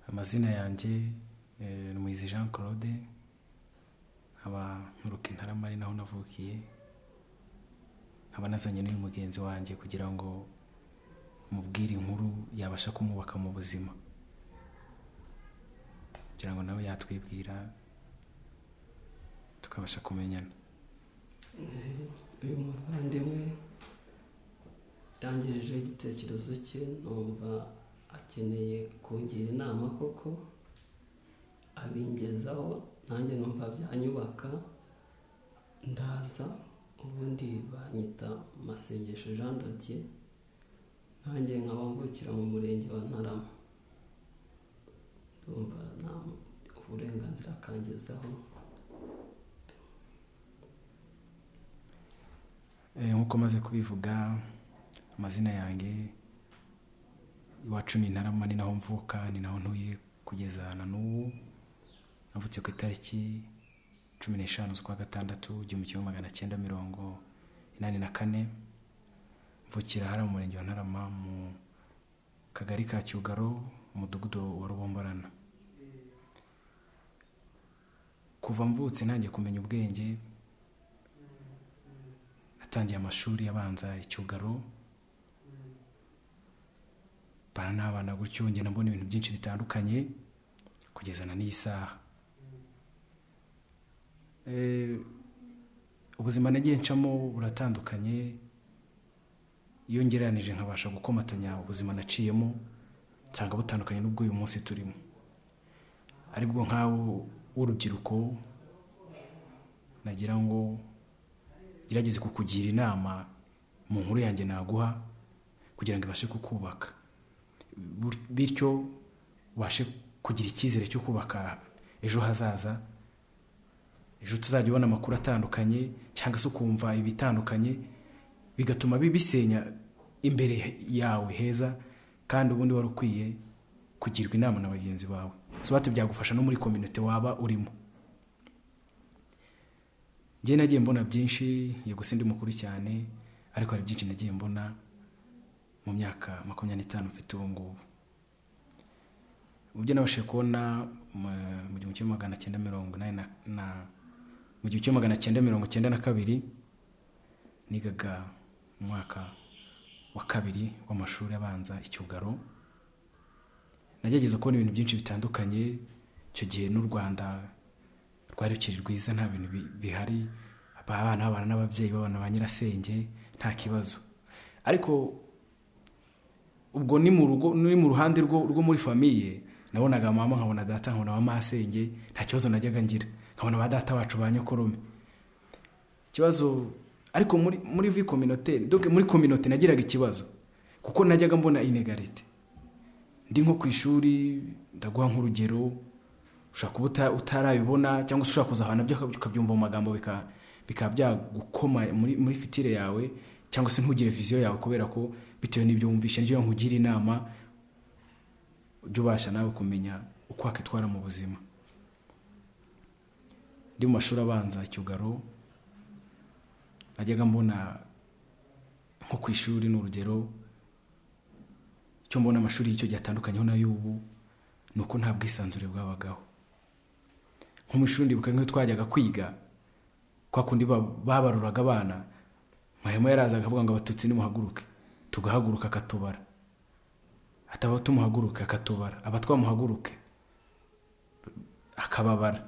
amazina yanjye ni muhizi jean claude nkaba nturuka intarama ari naho navukiye nkaba nazanye n'uyu mugenzi wanjye kugira ngo mubwire inkuru yabasha kumubaka mu buzima kugira ngo nawe yatwibwira tukabasha kumenyana uyu muvandimwe yangejejeho igitekerezo cye numva akeneye kungira inama koko abingezaho nanjye numva byanyubaka ndaza ubundi banyita masengesho jean dodier nanjye nkaba mvukira mu murenge wa ntarama ndumva nta uburenganzira akangezaho Eh, nk'uko maze kubivuga amazina yanjye iwacu ni intarama ni naho mvuka ni naho ntuye kugeza na n'ubu navutse ku itariki cumi n'eshanu z'ukwa gatandatu igihumbi kimwe magana cyenda mirongo inani na kane mvukira hariya mu murenge wa ntarama mu kagari ka cyugaro umudugudu wa rubomborana kuva mvutse ntangiye kumenya ubwenge natangiye amashuri abanza icyugaro mbana n'abana gutyo ngenda mbona ibintu byinshi bitandukanye kugezana n'iyi saha Eh, ubuzima nagiye ncamo buratandukanye iyo ngereranije nkabasha gukomatanya ubuzima naciyemo nsanga butandukanye n'ubwo uyu munsi turimo aribwo nk'abo w'urubyiruko nagira ngo gerageze kukugira inama mu nkuru yanjye naguha kugira ngo ibashe kukubaka Bur- bityo ubashe kugira icyizere cyo kubaka ejo hazaza ejo tuzajya ubona amakuru atandukanye cyangwa se ukumva ibitandukanye bigatuma bi- bisenya imbere yawe heza kandi ubundi wari ukwiye kugirwa inama na bagenzi bawe sobati byagufasha no muri kominote waba urimo njye nagiye mbona byinshi yego si ndi mukuru cyane ariko hari byinshi nagiye mbona mu myaka makumyabiri n'itanu mfite ubu ngubu ubyo nabashije kubona mu- mu gihumbi kimwe magana cyenda mirongo inani na- na mu gihumbi kimwe magana cyenda mirongo cyenda na kabiri nigaga mu mwaka wa kabiri w'amashuri abanza icyugaro nagerageza kubona ibintu byinshi bitandukanye icyo gihe n'u rwanda rwari rukiri rwiza nta bintu bi- bihari abana babana n'ababyeyi babana ba nyirasenge nta kibazo ariko ubwo ni mu rugo ni mu ruhande rwo rwo muri famiye nabonaga mama nkabona data nkabona ba masenge nta kibazo najyaga ngira nkabona ba data bacu ba nyokorome ikibazo ariko muri muri vi communautaire donc muri communauté nagiraga ikibazo kuko najyaga mbona inegarite ndi nko ku ishuri ndaguha nk'urugero ushobora kuba uta- utarabibona cyangwa se ushobora kuzahana byo ukabyumva mu magambo bika- bikaba byagukoma muri, muri fitire yawe cyangwa se ntugire viziyo yawe kubera ko bitewe n'ibyo wumvishe niyo nkugira inama ujye ubasha nawe kumenya uko wakwitwara mu buzima ndi mu mashuri abanza icyugaro najyaga mbona nko ku ishuri ni urugero icyo mbona amashuri y'icyo gihe atandukanyeho n'ay'ubu ni uko nta bwisanzure bwabagaho nko mu ishuri ndibuka nk'iyo twajyaga kwiga kwa kundi ba- babaruraga abana mahema yarazaga akavuga ngo abatutsi nimuhaguruke tugahaguruka akatubara ataba tumuhaguruke akatubara aba twamuhaguruke akababara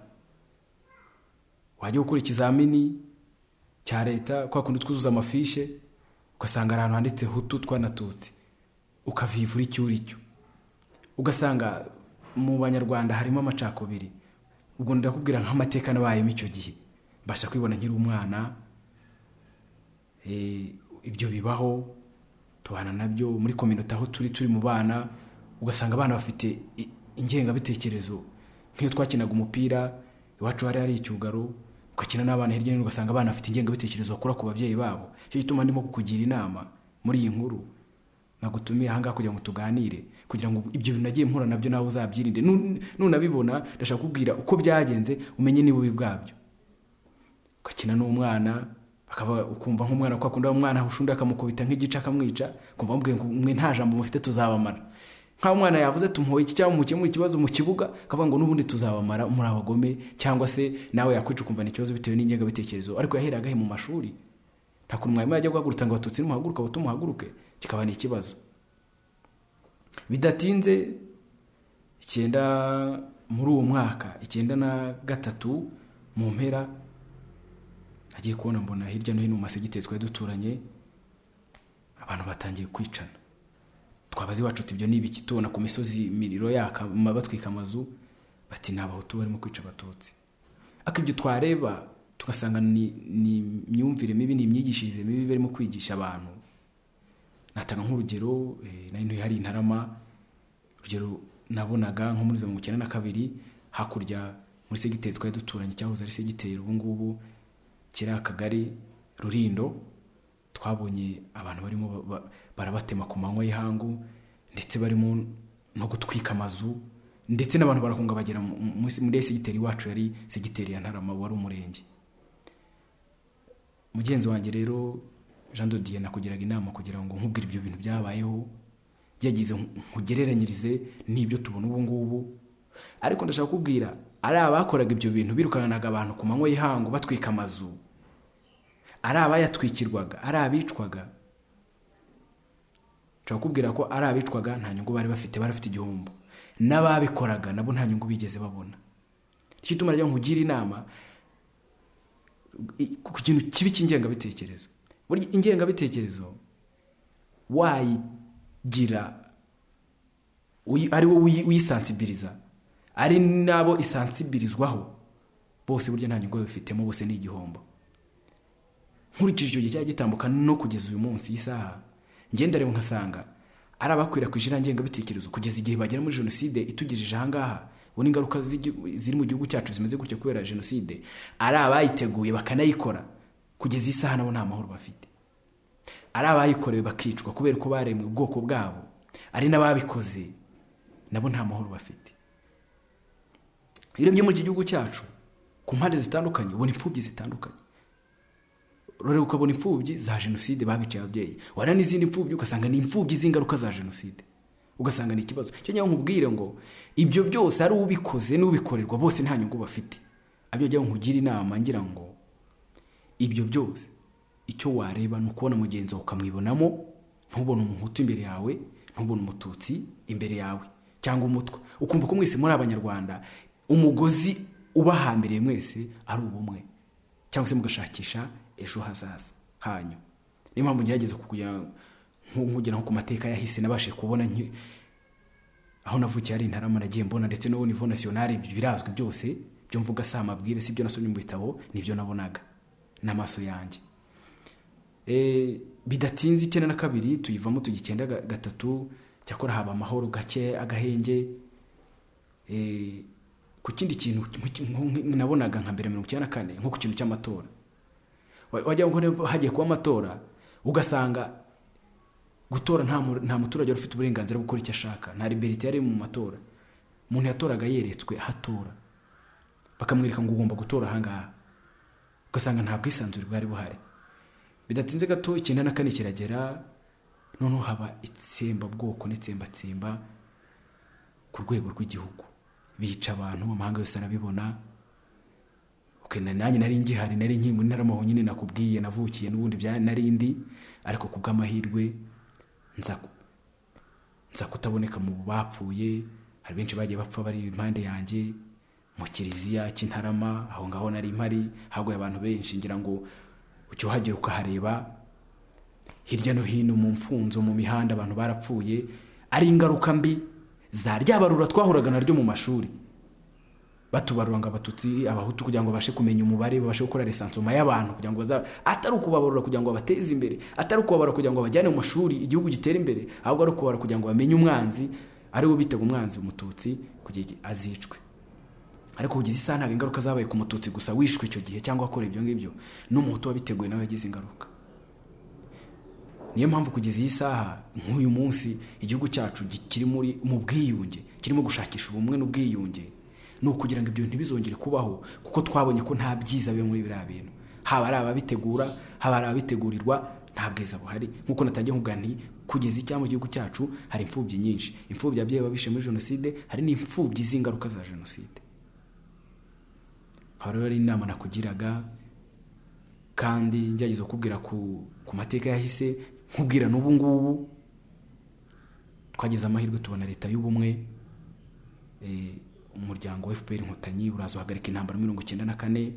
wajya gukora ikizamini cya leta kwa kundi twuzuza amafishe ugasanga hari ahantu handitse hutu twanatutsi ukavivura icyo uri cyo ugasanga mu banyarwanda harimo amacakubiri ubwo ndakubwira nk'amateka nabayemo icyo gihe mbasha kwibona nkiri umwana Eh, ibyo bibaho tubana nabyo muri kominote aho turi turi mu bana ugasanga abana bafite i- ingengabitekerezo nk'iyo twakinaga umupira iwacu hari hari icyugaro ugakina n'abana hirya no hino ugasanga abana bafite ingengabitekerezo bakura ku babyeyi babo icyo gituma ndimo kukugira inama muri iyi nkuru nagutumiye ahangaha kugira ngo tuganire kugira ngo ibyo bintu nagiye mpura nabyo nawe uzabyirinde Nu- nunabibona ndashaka kukubwira uko byagenze umenye n'ibubi bwabyo ugakina n'umwana akaba ukumva nk'umwana ko akunda umwana ushunda akamukubita nk'igice akamwica ukumva mubwiye ngo mwe nta jambo mufite tuzabamara nk'aho umwana yavuze tumuhoye iki cyangwa mukemure ikibazo mu kibuga akavuga ngo n'ubundi tuzabamara muri abagome cyangwa se nawe yakwica ukumva ni ikibazo bitewe n'ingengabitekerezo ariko yahereraga he mu mashuri nta kuntu mwarimu yajya guhagurutsa ngo abatutsi nimuhaguruke abo tumuhaguruke kikaba ni ikibazo bidatinze icyenda muri uwo mwaka icyenda na gatatu mu mpera nagiye kubona mbona hirya no hino mu masigiteri twari duturanye abantu batangiye kwicana twabaze iwacu ibyo ni ibiki tubona ku misozi imiriro yaka batwika amazu bati ni abahutu barimo kwica abatutsi ariko ibyo twareba tugasanga ni imyumvire mibi ni imyigishirize mibi barimo kwigisha abantu natanga nk'urugero nari hari intarama urugero nabonaga nko muri za mirongo icyenda na kabiri hakurya muri segiteri twari duturanye cyahoze ari segiteri ubu ngubu kiri akagari rurindo twabonye abantu barimo barabatema ku manywa y'ihangu ndetse barimo no gutwika amazu ndetse n'abantu barahunga bagera muri segiteri iwacu yari segiteri ya ntarama wari umurenge mugenzi wanjye rero jean dodiye nakugiraga inama kugira ngo nkubwire ibyo bintu byabayeho yagize nkugereranyirize n'ibyo tubona ubu ngubu ariko ndashaka kukubwira ari abakoraga ibyo bintu birukanaga abantu ku manywa y'ihangu batwika amazu ari abayatwikirwaga ari abicwaga nshobora kubwira ko ari abicwaga nta nyungu bari bafite bari bafite igihombo n'ababikoraga nabo nta nyungu bigeze babona nicyo ituma ryo nkugira inama ku kintu kibi cy'ingengabitekerezo burya ingengabitekerezo wayigira ari wowe uyisansibiriza ari n'abo isansibirizwaho bose burya nta nyungu babifitemo bose ni igihombo nkurikije icyo gihe cyari gitambuka no kugeza uyu munsi isaha ngendere nkasanga ari abakwirakwije iriya ngengabitekerezo kugeza igihe bagera muri jenoside itugejeje ahangaha ubona ingaruka ziri mu gihugu cyacu zimeze gutya kubera jenoside ari abayiteguye bakanayikora kugeza isaha nabo nta mahoro bafite ari abayikorewe bakicwa kubera ko baremwe ubwoko bwabo ari n'ababikoze nabo nta mahoro bafite iyo muri iki gihugu cyacu ku mpande zitandukanye ubona imfubyi zitandukanye rero ukabona imfubyi za jenoside babiciye ababyeyi wareba n'izindi mfubyi ugasanga ni imfubyi z'ingaruka za jenoside ugasanga ni ikibazo cyo njyaho nkubwire ngo ibyo byose ari ubikoze n'ubikorerwa bose nta nyungu bafite abyo njyaho nkugire inama ngira ngo ibyo byose icyo wareba ni ukubona mugenzi wawe ukamwibonamo ntubone umuhutu imbere yawe ntubone umututsi imbere yawe cyangwa umutwe ukumva ko mwese muri abanyarwanda umugozi ubahambiriye mwese ari ubumwe cyangwa se mugashakisha ejo hazaza hanyu niyo mpamvu ngerageza nkugera nko ku mateka yahise nabashe kubona aho navukiye ari intarama nagiye mbona ndetse no nivo nasiyonari birazwi byose byo mvuga si amabwire si ibyo nasomye mu bitabo nibyo nabonaga n'amaso yanjye bidatinze icyenda na kabiri tuyivamo tujya icyenda gatatu cyakora haba amahoro gake agahenge ku kindi kintu nabonaga nka mbere mirongo icyenda na kane nko ku kintu cy'amatora wajya ngo hagiye kuba amatora ugasanga gutora nta muturage wari ufite uburenganzira bwo gukora icyo ashaka nta liberite yari mu matora umuntu yatoraga yeretswe ahatora bakamwereka ngo ugomba gutora ahangaha ugasanga nta bwisanzure bwari buhari bidatinze gato icyenda na kane kiragera noneho haba itsembabwoko n'itsembatsemba ku rwego rw'igihugu bica abantu amahanga yose arabibona nanjye nari ngihari nari nkiri muri ntaramaho nyine nakubwiye navukiye n'ubundi nari ndi ariko ku bw'amahirwe nza kutaboneka mu bapfuye hari benshi bagiye bapfa bari impande yanjye mu kiliziya cy'intarama aho ngaho nari mpari haguye abantu benshi ngira ngo ucyuhagire ukahareba hirya no hino mu mfunzo mu mihanda abantu barapfuye ari ingaruka mbi za ryabarura twahuraga naryo mu mashuri batubarura ngo abatutsi abahutu kugira ngo babashe kumenya umubare babashe gukora resansoma y'abantu kugira ngo atari ukubabarura kugira ngo babateze imbere atari ukubabarura kugira ngo bajyane mu mashuri igihugu gitere imbere ahubwo ari ukubabarura kugira ngo bamenye umwanzi ari we bitega umwanzi umututsi kugira azicwe ariko kugeza isaha ntabwo ingaruka zabaye ku mututsi gusa wishwe icyo gihe cyangwa wakora ibyo ngibyo n'umuhutu wabiteguye nawe yagize ingaruka niyo mpamvu kugeza iyi saha nk'uyu munsi igihugu cyacu kiri muri mu bwiyunge kirimo gushakisha ubumwe n'ubwiyunge ni ukugira ngo ibyo ntibizongere kubaho kuko twabonye ko nta byiza biba muri biriya bintu haba ari ababitegura haba ari ababitegurirwa nta bwiza buhari nk'uko natangiye nkubwira nti kugeza icyambu gihugu cyacu hari imfubyi nyinshi imfubyi ababyeyi babishe muri jenoside hari n'imfubyi z'ingaruka za jenoside haba rero inama nakugiraga kandi ngerageza kukubwira ku mateka yahise nkubwira n'ubu ngubu twagize amahirwe tubona leta y'ubumwe umuryango wa fpr inkotanyi uraza uhagarika intambara mirongo icyenda na kane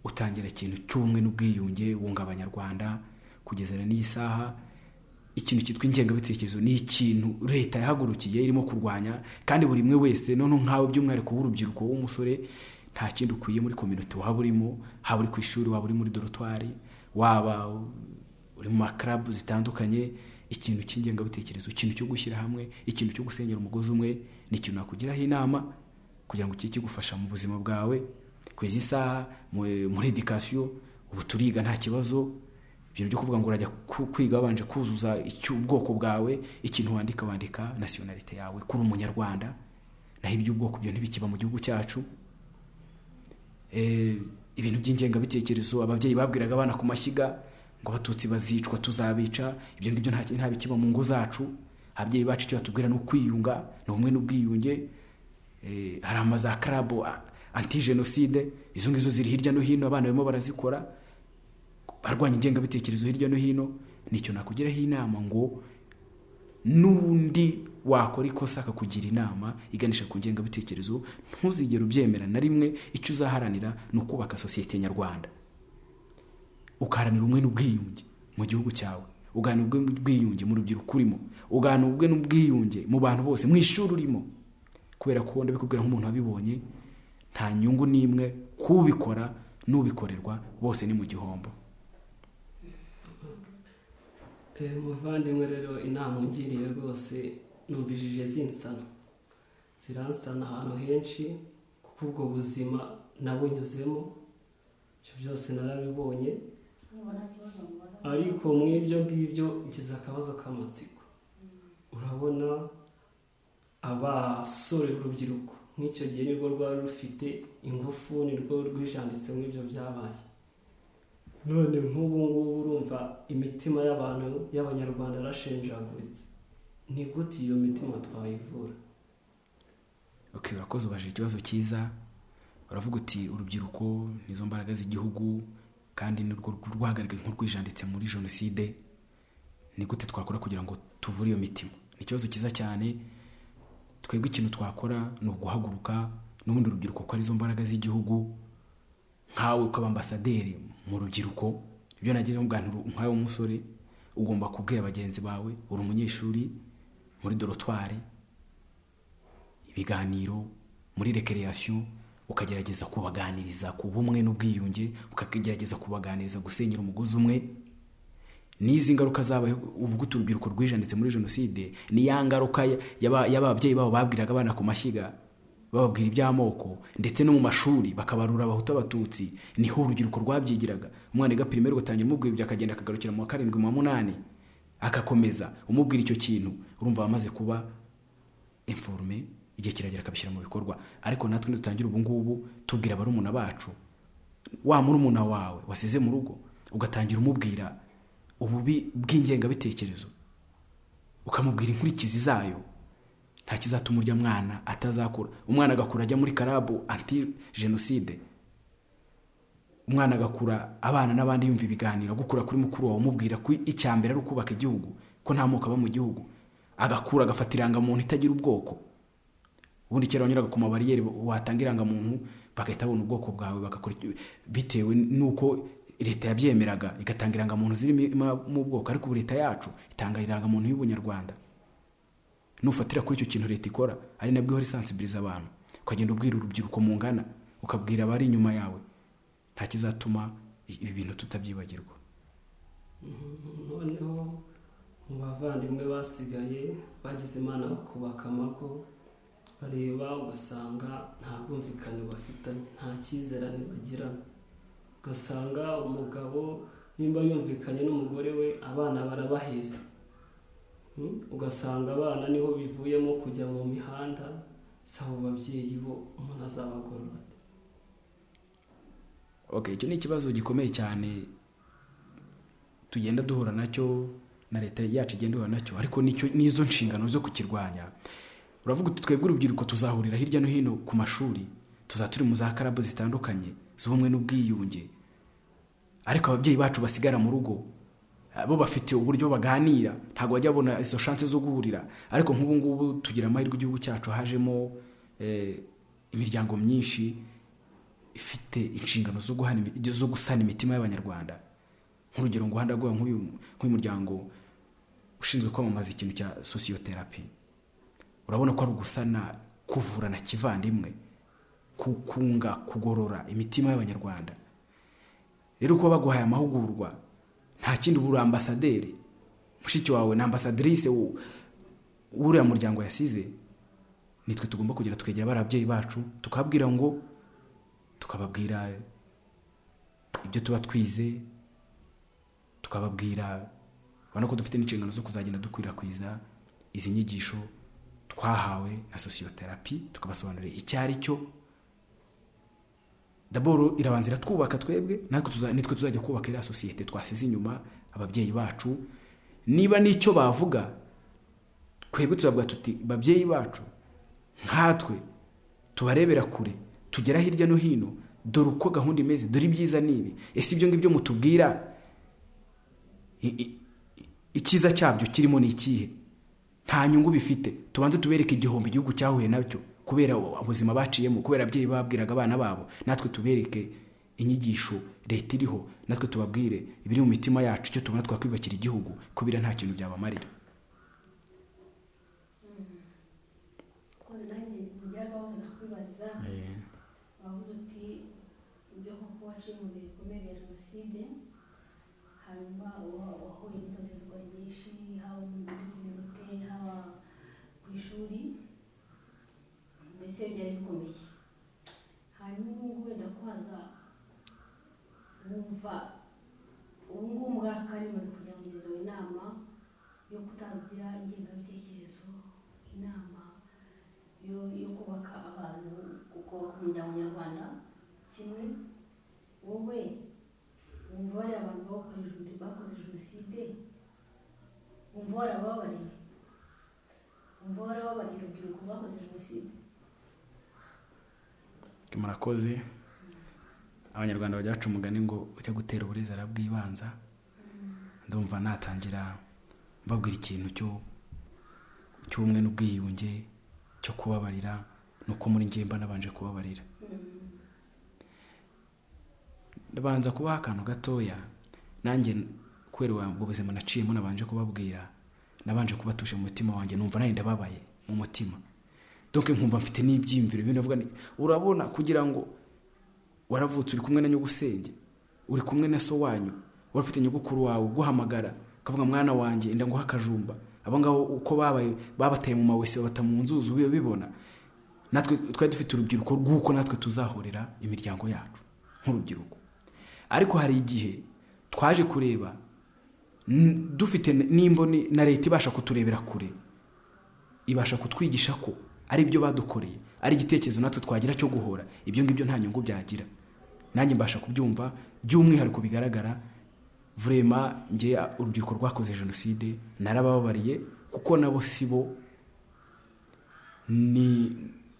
utangira ikintu cy'ubumwe n'ubwiyunge wunga abanyarwanda kugezana n'iyi saha ikintu cyitwa ingengabitekerezo ni ikintu leta yahagurukiye irimo kurwanya kandi buri umwe wese noneho nkawe by'umwihariko w'urubyiruko w'umusore nta kindi ukwiye muri kominote waba urimo haba uri ku ishuri waba uri muri dorotwari waba uri mu makarabu zitandukanye ikintu cy'ingengabitekerezo ikintu cyo gushyira hamwe ikintu cyo gusenyera umugozi umwe ni ikintu nakugiraho inama kugira ngo kijye kigufasha mu buzima bwawe ku izi saha muri edikasiyo ubu turiga nta kibazo ibintu byo kuvuga ngo urajya kwiga wabanje kuzuza ubwoko bwawe ikintu wandika wandika nasiyonarite yawe kuri umunyarwanda naho iby'ubwoko byo ntibikiba mu gihugu cyacu ibintu by'ingengabitekerezo ababyeyi babwiraga abana ku mashyiga ngo abatutsi bazicwa tuzabica ibyo ngibyo nta bikiba mu ngo zacu ababyeyi bacu icyo batubwira ni ukwiyunga ni ubumwe n'ubwiyunge hari amazu ya karabo anti jenoside izo ngizo ziri hirya no hino abana barimo barazikora barwanya ingengabitekerezo hirya no hino nicyo nakugiraho inama ngo n'undi wakora ikosa akakugira inama iganisha ku ngengabitekerezo ntuzigere ubyemera na rimwe icyo uzaharanira ni ukubaka sosiyete nyarwanda ugaharanira ubumwe n'ubwiyunge mu gihugu cyawe ugaharanira ubumwe n'ubwiyunge mu rubyiruko urimo ugaharanira ubumwe n'ubwiyunge mu bantu bose mu ishuri urimo kubera ko ndabikubwira nk'umuntu wabibonye nta nyungu n'imwe kubikora n'ubikorerwa bose ni mu gihombo muvandimwe rero inama ungiriye rwose numvijije zinsana ziransana ahantu henshi kuko ubwo buzima nabunyuzemo ibyo byose narabibonye ariko mu ibyo ngibyo ngize akabazo k'amatsiko urabona abasore b'urubyiruko nk'icyo gihe nirwo rwari rufite ingufu nirwo rwijanditse muri ibyo byabaye none nk'ubu ngubu urumva imitima y'abantu y'abanyarwanda yarashenjaguritse ni gute iyo mitima twayivura urakoze ubajije ikibazo cyiza uravuga uti urubyiruko nizo mbaraga z'igihugu kandi nirwo rwahagaragaye nk'urwijanditse muri jenoside ni gute twakora kugira ngo tuvure iyo mitima ni ikibazo cyiza cyane twebwe ikintu twakora ni uguhaguruka n'ubundi urubyiruko ko arizo mbaraga z'igihugu nkawe ukaba ambasaderi mu rubyiruko ibyo nagezeho muganiro nkawe w'umusore ugomba kubwira bagenzi bawe uri umunyeshuri muri dorotwari ibiganiro muri rekereyasiyo ukagerageza kubaganiriza ku bumwe n'ubwiyunge ukagerageza kubaganiriza gusenyera umugozi umwe n'izi ngaruka zabayeho uvuga uti urubyiruko rwijanditse muri jenoside ni ya ngaruka y'ababyeyi babo babwiraga abana ku mashyiga bababwira iby'amoko ndetse no mu mashuri bakabarura abahutu abatutsi niho urubyiruko rwabyigiraga umwana wiga pirimeri ugatangira umubwira ibyo akagenda akagarukira mu wa karindwi mu wa munani agakomeza umubwira icyo kintu urumva wamaze kuba imfurume igihe kiragera akabishyira mu bikorwa ariko natwe ntidutangire ubu ngubu tubwira barumuna bacu wa murumuna wawe wasize mu rugo ugatangira umubwira ububi bw'ingengabitekerezo ukamubwira inkurikizi zayo nta kizatuma urya mwana atazakura umwana agakura ajya muri karabu anti jenoside umwana agakura abana n'abandi yumva ibiganiro gukura kuri mukuru wawe umubwira ko icya mbere ari ukubaka igihugu ko nta moko aba mu gihugu agakura agafata irangamuntu itagira ubwoko ubundi kera wanyuraga ku mabariyeri watanga irangamuntu bagahita babona ubwoko bwawe bagakora bitewe n'uko leta yabyemeraga igatanga irangamuntu ziri mu bwoko ariko ubu leta yacu itanga irangamuntu y'ubunyarwanda nufatira kuri icyo kintu leta ikora ari nabwo ihora isansibiliza abantu ukagenda ubwira urubyiruko mungana ukabwira abari inyuma yawe nta kizatuma ibi bintu tutabyibagirwa noneho mu bavandimwe basigaye bagize imana bakubaka amago bareba ugasanga nta bwumvikane bafitanye nta cyizerane bagirana ugasanga umugabo nimba yumvikanye n'umugore we abana barabaheza ugasanga abana niho bivuyemo kujya mu mihanda saba babyeyi bo umuntu azabagorora icyo ni ikibazo gikomeye cyane tugenda duhura nacyo na leta yacu igenda ihura nacyo ariko nicyo n'izo nshingano zo kukirwanya uravuga uti twebwe urubyiruko tuzahurira hirya no hino ku mashuri tuzaba turi mu za karabu zitandukanye z'ubumwe n'ubwiyunge ariko ababyeyi bacu basigara mu rugo bo bafite uburyo baganira ntabwo bajya babona izo shansi zo guhurira ariko nk'ubu ngubu tugira amahirwe igihugu cyacu hajemo eh, imiryango myinshi ifite inshingano zo guhana imi- zo gusana imitima y'abanyarwanda nk'urugero nguhanda rwawe nk'uyu nk'uyu muryango ushinzwe kwamamaza ikintu cya sosiyoterapi urabona ko ari ugusana kuvurana kivandimwe kukunga kugorora imitima y'abanyarwanda rero kuba baguhaye amahugurwa nta kindi uba uri ambasaderi mushiki wawe ni ambasaderise w'u- w'uriya muryango yasize nitwe tugomba kugera tukegera bariya babyeyi bacu tukababwira ngo tukababwira ibyo tuba twize tukababwira urabona ko dufite n'inshingano zo kuzagenda dukwirakwiza izi nyigisho twahawe na sosiyoterapi tukabasobanurira icyo ari cyo daboro irabanza iratwubaka twebwe natwe tuza- nitwe tuzajya kubaka iriya sosiyete twasize inyuma ababyeyi bacu niba n'icyo bavuga twebwe turavuga tuti babyeyi bacu nkatwe tubarebera kure tugera hirya no hino dore uko gahunda imeze dore ibyiza n'ibi ese ibyo ngibyo mutubwira i- i- i- icyiza cyabyo kirimo ni ikihe nta nyungu bifite tubanze tubereke igihombo igihugu cyahuye nabyo kubera u- ubuzima baciyemo kubera ababyeyi babwiraga abana babo natwe tubereke inyigisho leta iriho natwe tubabwire ibiri mu mitima yacu icyo tubona twakwiyubakira igihugu kubera nta kintu byabamarira koze nanjye ngira akabazo nakwibaza wavuze uti ibyo koko waciye mu bihe bikomeye bya jenoside hanyuma wa- wahuye n'itotezwa ryinshi haba muri kominote haba ku ishuri mbese byari bikomeye hanyuma ubu ngubu wenda ko haza wumva ubu ngubu mugara kandi umaze kugira ngo izo inama yo kutagira ingengabitekerezo inama yo yo kubaka abantu kuko umuryango nyarwanda kimwe wowe wumva bariya abantu bakoze jeno- bakoze jenoside wumva warababariye wumva warababariye urubyiruko rwakoze jenoside murakoze abanyarwanda bajya baca umugani ngo ujya gutera uburezi arabwibanza ndumva natangira mbabwira ikintu cyo cy'ubumwe n'ubwiyunge cyo kubabarira nuko muri ngemba nabanje kubabarira Mm. ndabanza kubaha akantu gatoya nanjye kubera ubwo buzima naciyemo nabanje kubabwira nabanje kubatuje mu mutima wanjye numva nanjye ndababaye mu mutima donc nkumva mfite n'ibyiyumviro bimwe navuga nti urabona kugira ngo waravutse uri kumwe na nyogusenge uri kumwe na so wanyu warafite nyogukuru wawe uguhamagara ukavuga mwana wanjye inda nguha akajumba abo ngabo uko babaye babateye mu mawese babata mu nzuzi ubiba bibona natwe twari dufite urubyiruko rw'uko natwe tuzahurira imiryango yacu nk'urubyiruko ariko hari igihe twaje kureba n- dufite n'imboni na leta ibasha kuturebera kure ibasha kutwigisha ko ari ibyo badukoreye ari igitekerezo natwe twagira cyo guhora ibyo ngibyo nta nyungu byagira nanjye mbasha kubyumva by'umwihariko bigaragara vurema nge urubyiruko rwakoze jenoside narabababariye kuko nabo si bo ni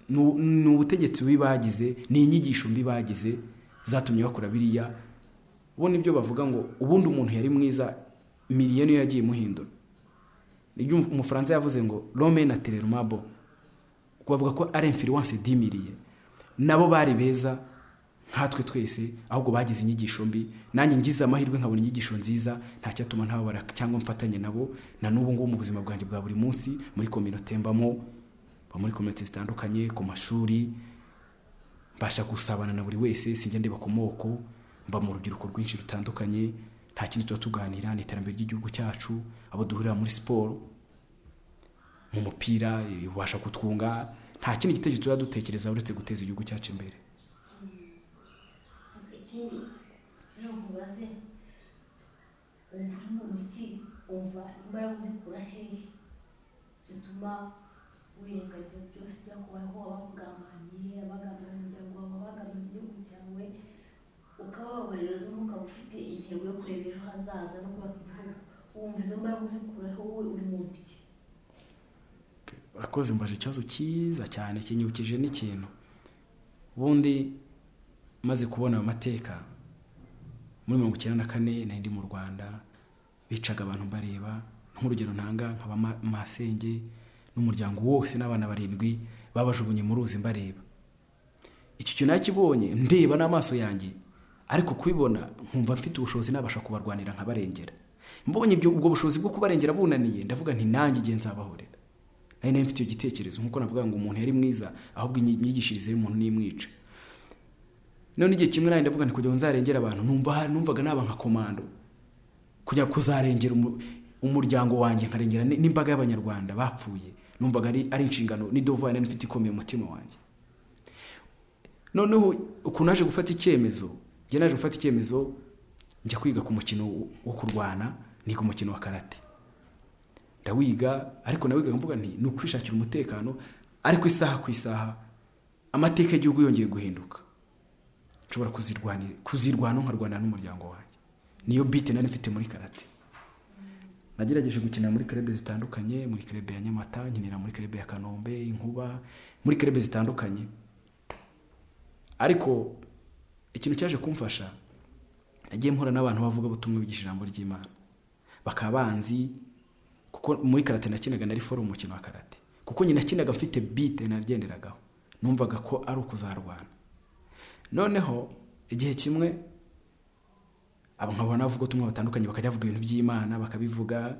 nu- ni ubutegetsi bubi bagize ni inyigisho mbi bagize zatumye bakora biriya bo nibyo bavuga ngo ubundi umuntu yari mwiza miriye niyo yagiye imuhindura nibyo umu- umufaransa yavuze ngo rome na telerumabo bavuga ko ari influence dimiriye nabo bari beza nkatwe twese ahubwo bagize inyigisho mbi nanjye ngize amahirwe nkabona inyigisho nziza ntacyatuma ntababara cyangwa mfatanye nabo na n'ubu ngubu mu buzima bwanjye bwa buri munsi muri kominote mbamo mba muri kominote zitandukanye ku mashuri mbasha gusabana na buri wese sinjya ndeba ku moko mba mu rubyiruko rwinshi rutandukanye nta kindi tuba tuganira ni iterambere ry'igihugu cyacu abo duhurira muri siporo mu mupira ibasha kutwunga nta kindi gitekerezo tuba dutekereza uretse guteza igihugu cyacu imbere ikindi rero nkubaze umva uri mu mujyi umva imbaraga uzikura hehe zituma wirengagiza byose byakubayeho abakugambaniye abagambaniye umuryango wawe abagambaniye igihugu cyawe ukabababarira n'umwuka uba ufite intego yo kureba ejo hazaza no kubaka igihugu wumva izo mbaraga uzikuraho wowe uri muntu iki urakoze mbaje ikibazo cyiza cyane kinyukije n'ikintu ubundi maze kubona ayo mateka muri mirongo icyenda na kane nari ndi mu rwanda bicaga abantu bareba nk'urugero ntanga nkaba Ma- masenge n'umuryango wose n'abana barindwi babajugunye mu ruzi mbareba icyo kintu nakibonye ndeba n'amaso yanjye ariko kubibona nkumva mfite ubushobozi nabasha kubarwanira nkabarengera mbonye ibyo- ubwo bushobozi bwo kubarengera bunaniye ndavuga nti nanjye igihe nzabahorera nari nari mfite icyo gitekerezo nk'uko navuga ngo umuntu yari mwiza ahubwo inyi- imyigishirize y'umuntu n'imwica none igihe kimwe nari ndavuga nti kugira ngo nzarengere abantu numva ha- numvaga naba nka komando kujya kuzarengera umu- umuryango wanjye nkarengera n- n'imbaga y'abanyarwanda bapfuye numvaga ari ari inshingano n'idovani nari mfite ikomeye mu mutima wanjye noneho ukuntu naje gufata icyemezo njye naje gufata icyemezo njya kwiga ku mukino wo- wo kurwana niga umukino wa karate ndawiga ariko nawiga mvuga nti ni ukwishakira umutekano ariko isaha ku isaha amateka y'igihugu yongeye guhinduka nshobora kuzirwanira kuzirwana nkarwanira n'umuryango wanjye niyo bite nari mfite muri karate nagerageje gukina muri kerebe zitandukanye muri kerebe ya nyamata nkinira muri kerebe ya kanombe inkuba muri kerebe zitandukanye ariko ikintu cyaje kumfasha nagiye mpura n'abantu bavuga ubutumwa bigisha ijambo ry'imana bakaba banzi kuko muri karate nakinaga nari forumu umukino wa karate kuko nyina nakinaga mfite bite nagenderagaho numvaga ko ari ukuzarwana noneho igihe kimwe abo nkabona bavuga ubutumwa batandukanye bakajya bavuga ibintu by'imana bakabivuga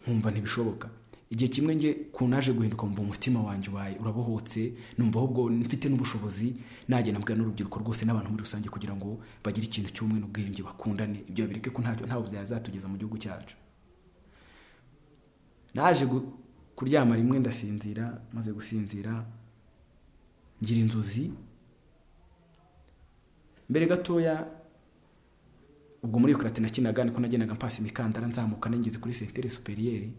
nkumva ntibishoboka igihe kimwe njye ku naje guhinduka mva umutima wanjye ubaye urabohotse numva ahubwo mfite n'ubushobozi nagenda mbwira n'urubyiruko rwose n'abantu muri rusange kugira ngo bagire ikintu cy'ubumwe n'ubwiyunge bakundane ibyo babireke ko ntacyo ntaho byazatugeza mu gihugu cyacu naje gu- kuryama rimwe ndasinzira maze gusinzira ngira inzozi mbere gatoya ubwo muri karate nakinaga niko nagendaga mpasa imikandara nzamuka nageze kuri sentere superiyeri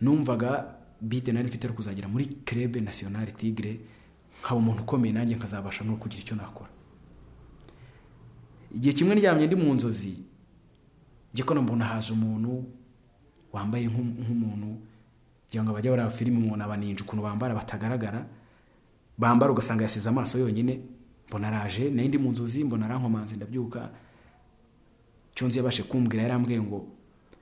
numvaga bite nari mfite yo kuzagera muri kerebe nasiyonari tigre nkaba umuntu ukomeye nanjye nkazabasha no kugira icyo nakora igihe kimwe ndyamye ndi mu nzozi njye ko mbona haje umuntu wambaye nk'u- nk'umuntu kugira ngo bajya bareba filime umuntu abaninja ukuntu bambara batagaragara bambara ugasanga yasize amaso yonyine mbona araje nari ndi mu nzozi mbona arankomanze ndabyuka icyo nzi yabashe kumbwira yarambwiye ngo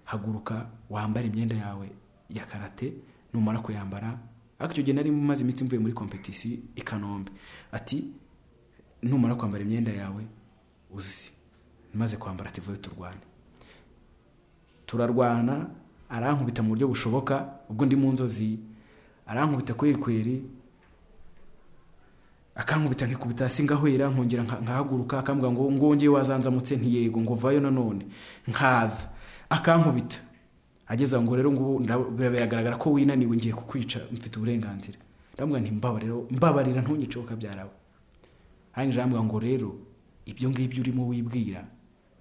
haguruka wambare imyenda yawe ya karate numara kuyambara ariko icyo gihe nari maze iminsi mvuye muri kompetisi i kanombe ati numara kwambara imyenda yawe uzi maze kwambara ati vuba turwane turarwana arankubita mu buryo bushoboka ubwo ndi mu nzozi arankubita kwerikweri akankubita nkikubita hasi ngahwera nkongera nka- nkahaguruka akambwira ngo ngongeye wazanzamutse ntiyego ngo vayo nanone nkaza akankubita ageze aho ngo rero ngubu nda- bira- biragaragara ko winaniwe ngiye kukwica mfite uburenganzira ndamubwira nti mbabarira mbabarira ntunyice kabyarawe arangije arambwira ngo rero ibyo ngibyo urimo wibwira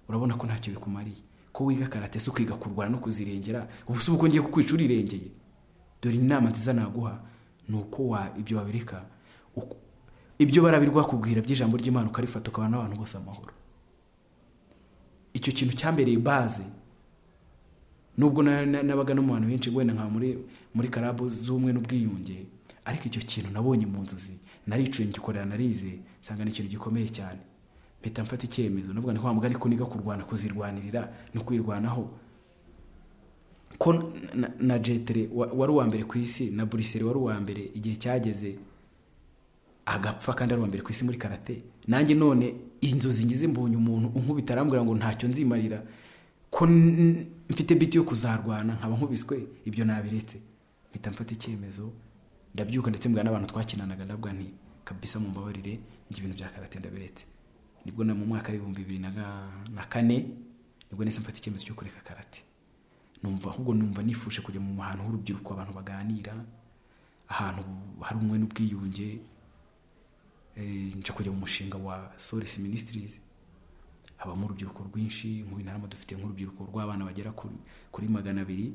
urabona ko ntacyo bikumariye ko wiga karate si ukwiga kurwana no kuzirengera ubu si uko ngiye kukwica urirengeye dore inama nziza naguha ni uko wa ibyo wabireka uko- ibyo barabirwakubwira by'ijambo ry'imana ukarifata ukabana n'abantu bose amahoro icyo kintu cyambereye baze nubwo na- na- nabaga no mu bantu benshi wenda nka muri muri karabu z'ubumwe n'ubwiyunge ariko icyo kintu nabonye mu nzozi naricuye ngikorera narize nsanga ni ikintu gikomeye cyane mpita mfata icyemezo navuga ni wa mugani ko niga kurwana kuzirwanirira no kwirwanaho ko na- na- na jetere wa- wari uwa mbere ku isi na buriseri wari uwa mbere igihe cyageze agapfa kandi ari uwa mbere ku isi muri karate nanjye none inzozi ngize mbonye umuntu unkubita arambwira ngo ntacyo nzimarira ko n- mfite biti yo kuzarwana nkaba nkubiswe ibyo nabiretse mpita mfata icyemezo ndabyuka ndetse mbwira n'abantu twakinanaga ndabwa nti kabisa mu mbabarire njye ibintu bya karate ndabiretse nibwo na mu mwaka w'ibihumbi bibiri na ga- na kane nibwo nahise mfata icyemezo cyo kureka karate numva ahubwo numva nifuje kujya mu hantu h'urubyiruko abantu baganira ahantu hari umwe n'ubwiyunge Eh, nca kujya mu mushinga wa Solace Ministries habamo urubyiruko rwinshi mu Bintarama dufite nk'urubyiruko rw'abana bagera kuri, kuri magana abiri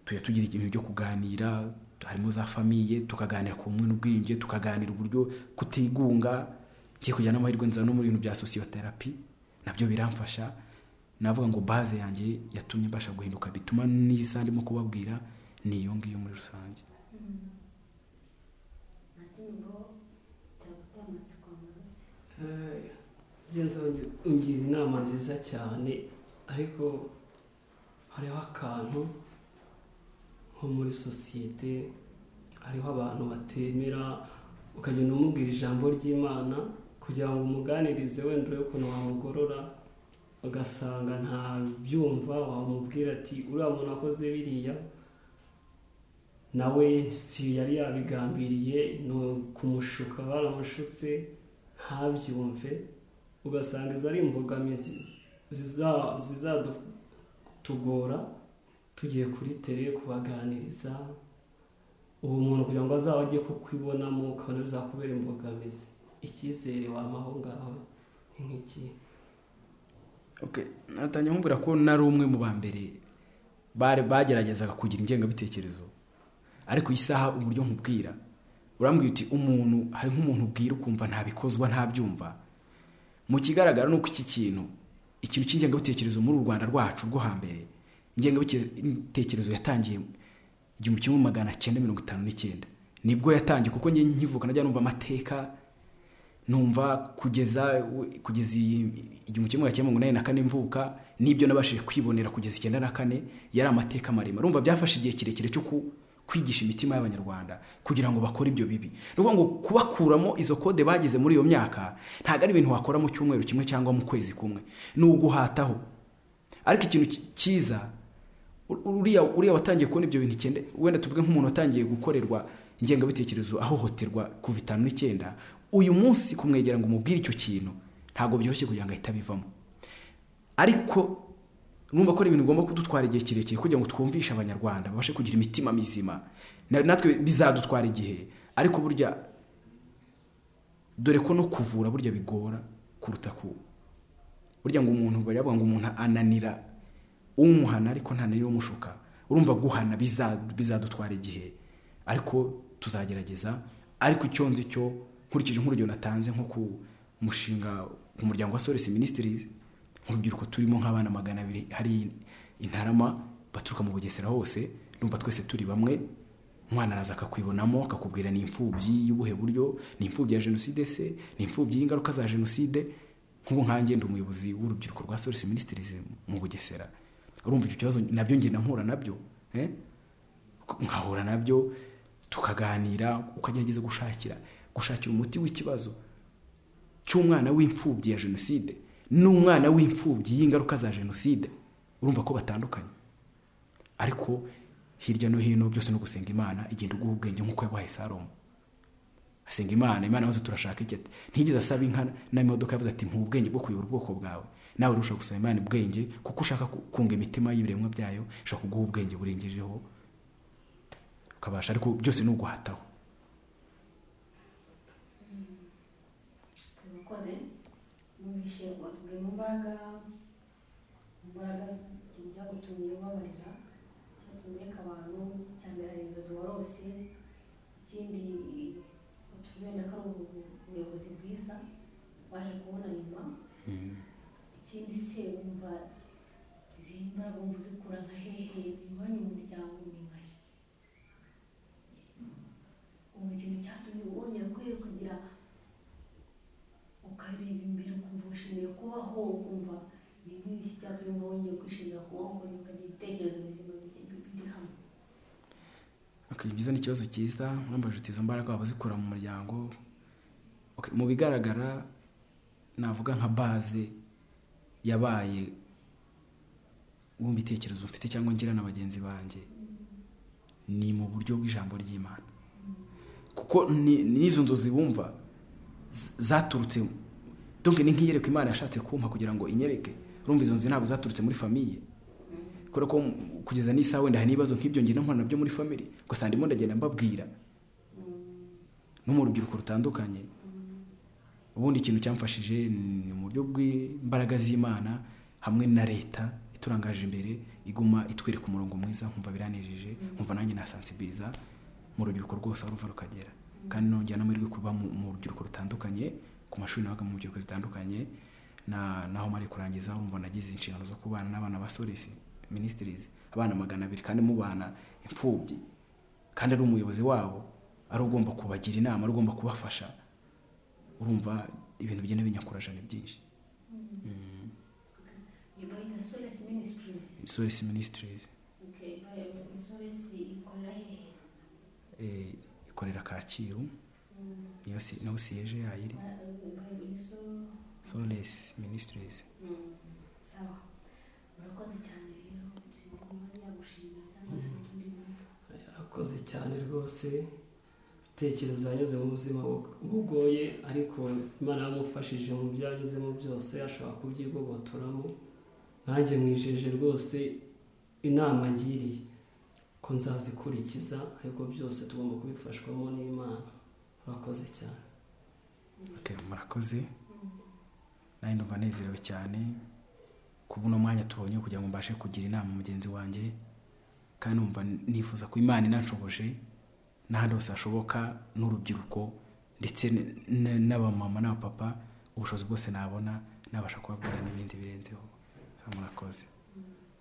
tujya tugira ibintu byo kuganira harimo za famiye tukaganira ku bumwe n'ubwiyunge tukaganira uburyo kutigunga ngiye kujya n'amahirwe nzana no mu bintu bya sosiyoterapi nabyo biramfasha navuga ngo baze yanjye yatumye mbasha guhinduka bituma n'isaha ndimo kubabwira ni iyo ngiyo muri rusange ngo cyaguteye amatsiko meza genzi ungira inama nziza cyane ariko hariho akantu nko muri sosiyete hariho abantu batemera ukagenda umubwira ijambo ry'imana kugira ngo umuganirize wenda urebe ukuntu wamugorora ugasanga ntabyumva wamubwira ati uriya muntu akoze biriya nawe si yari yabigambiriye ni ukumushuka baramushutse ntabyumve ugasanga izo ari imbogamizi zizatugora tugiye kuri tere kubaganiriza ubu muntu kugira ngo azaba ajye kukwibonamo ukabona bizakubera imbogamizi icyizere wamaho ngaho ni nk'iki natangira nkubwira ko nari umwe mu ba mbere bageragezaga kugira ingengabitekerezo ariko isaha uburyo nkubwira urambwira uti umuntu hari nk'umuntu ubwira ukumva ntabikozwa ntabyumva mu kigaragara ni uko iki kintu ikintu cy'ingengabitekerezo muri u rwanda rwacu rwo hambere ingengabitekerezo yatangiye igihumbi kimwe magana cyenda mirongo itanu n'icyenda nibwo yatangiye kuko nkivuka najya numva amateka numva kugeza kugeza igihumbi kimwe magana cyenda mirongo inani na kane mvuka n'ibyo nabashije kwibonera kugeza icyenda na kane yari amateka maremare urumva byafashe igihe kirekire cyo kwigisha imitima y'abanyarwanda kugira ngo bakore ibyo bibi ni ukuvuga ngo kubakuramo izo kode bageze muri iyo myaka ntabwo ari ibintu wakora mu cyumweru kimwe cyangwa mu kwezi kumwe ni uguhataho ariko ikintu cyiza uriya watangiye kubona ibyo bintu icyenda wenda tuvuge nk'umuntu watangiye gukorerwa ingengabitekerezo ahohoterwa kuva itanu n'icyenda uyu munsi kumwegera ngo umubwire icyo kintu ntabwo byoroshye kugira ngo ahite abivamo ariko numva ko ari ibintu ugomba kudutwara igihe kirekire kugira ngo twumvishe abanyarwanda babashe kugira imitima mizima natwe bizadutwara igihe ariko burya dore ko no kuvura burya bigora kuruta ku burya ngo umuntu bavuga ngo umuntu ananira umuhana ariko ntananira umushuka urumva guhana bizadutwara igihe ariko tuzagerageza ariko icyo nzi cyo nkurikije nk'urugero natanze nko ku mushinga ku muryango wa soresi minisitirizi urubyiruko turimo nk'abana magana abiri hari intarama baturuka mu bugesera hose numva twese turi bamwe umwana araza akakwibonamo akakubwira ni imfubyi y'ubuhe buryo ni imfubyi ya jenoside se ni imfubyi y'ingaruka za jenoside nk'ubu nkange ndi umuyobozi w'urubyiruko rwa soresi minisitirizi mu bugesera urumva ibyo kibazo nabyo ngenda mpura nabyo nkahura nabyo tukaganira ukagerageza gushakira gushakira umuti w'ikibazo cy'umwana w'imfubyi ya jenoside n'umwana w'imfubyi y'ingaruka za jenoside urumva ko batandukanye ariko hirya no hino byose no gusenga imana igenda uguha ubwenge nk'uko yabahaye salomo asenga imana imana maze turashaka iki ati ntigeze asaba inka n'imodoka yavuze ati mpa ubwenge bwo kuyobora ubwoko bwawe nawe urusha gusaba imana ubwenge kuko ushaka kunga imitima y'ibiremwa byayo ushaka kuguha ubwenge burengejeho ukabasha ariko byose ni uguhataho tubikoze mwumvishe watubwiye mu mbaraga mu mbaraga byagutumye ubabarira cyatumye abantu cya mbere hari inzozi warose ikindi wenda ko ari ubuyobozi bwiza waje kubona nyuma ikindi se wumva izi mbaraga wumva uzikura nka hehe iwanyu mu muryango ni nkahe ubu ikintu cyatumye wongera kuhera kugira ukareba imbere ukumva wishimiye kubaho ukumva ni nk'iki cyatumye ngo wongere kwishimira kubaho ngo ukagira ibitekerezo bizima biri hamwe byiza ni ikibazo cyiza mwambaje izo mbaraga waba uzikura mu muryango mu bigaragara navuga nka baze yabaye wumva ibitekerezo mfite cyangwa ngira na bagenzi banjye ni mu buryo bw'ijambo ry'imana kuko n'izo nzozi bumva zaturutse donke ni nk'iyerekwa imana yashatse kumpa kugira ngo inyereke urumva izo nzu ntabwo zaturutse muri famiye kubera ko kugeza n'isaha wenda hari n'ibibazo nk'ibyo ngenda nkora nabyo muri famiye ugasanga ndimo ndagenda mbabwira no mu rubyiruko rutandukanye ubundi ikintu cyamfashije ni mu buryo bw'imbaraga z'imana hamwe na leta iturangaje imbere iguma itwereka umurongo mwiza nkumva biranejeje nkumva nanjye nasansibiriza mu rubyiruko rwose aho ruva rukagera kandi nongera n'amahirwe kuba mu rubyiruko rutandukanye ku mashuri n'abaga mu rubyiruko zitandukanye na naho mari kurangiza urumva nagize inshingano zo kubana n'abana ba Solis Ministries abana magana abiri kandi mubana imfubyi kandi ari umuyobozi wabo ari ugomba kubagira inama ari ugomba kubafasha urumva ibintu bigenda binyakuraje ni byinshi iyo bayita solesi minisitirizi Solis Ministries solesi ikorera hehe eh, ikorera Kacyiru niyo si- niho siyeje yayo iri ni solesi Solis Ministries sawa murakoze cyane rero sinzi umwanya gushimira cyangwa se utundi yakoze cyane rwose ibitekerezo yanyuze mu buzima bu- bugoye ariko imana yamufashije mu byo yanyuzemo byose ashobora kubyigobotoramo nanjye mwijeje rwose inama ngiriye ko nzazikurikiza ariko byose tugomba kubifashwamo n'imana urakoze cyane Okay, murakoze nawe ndumva nezerewe cyane ku buno mwanya tubonye kugira ngo mbashe kugira inama mugenzi wanjye kandi numva nifuza ko imana inanshoboje n'ahandi hose hashoboka n'urubyiruko ndetse n- n- n'abamama n'abapapa ubushobozi bwose nabona nabasha kubabwira n'ibindi